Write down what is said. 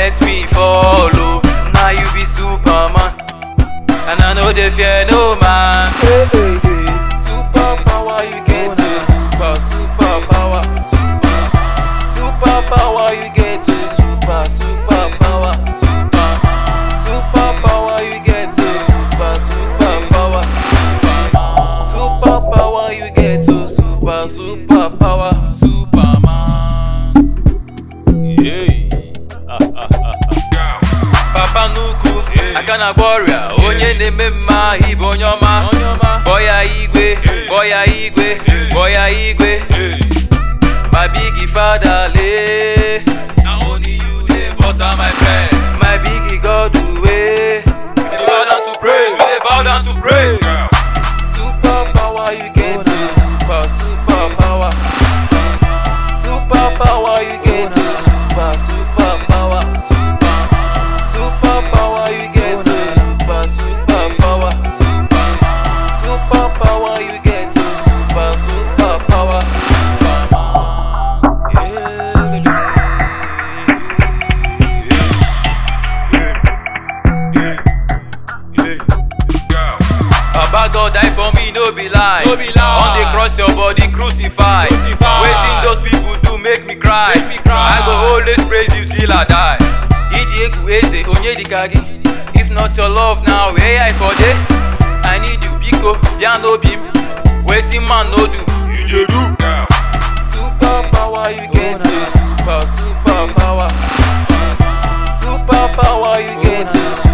let me follow. Now you be Superman, and I know they fear no man. Hey, hey, hey. Super power you get to super super power. Super super power you get to super super power. Super super power you get to super super power. Super power you get to super super power. Superman. Yeah. Papa Nuku, aka na gboria onye na-eme mma ibe onye ọma bọya igwe bọya igwe bọya igwe my big father le na only you dey butter my bread my big god way we dey bow down to praise we dey bow down to praise super power you get to super super power super power you get to super super power super super power you get to super super power super super power you get to super super power Baba God die for me, no be lie. No be lie. On the cross, your body crucified. Crucified. Waiting those people do make me cry. Make me cry. I go always praise you till I die. Idi egwu eze onye dịka gị. If not your love now, where I for dey? I need you biko bịa n'obi m. Wetin man no do, you dey do. Super power you get to super super power. Super power you get to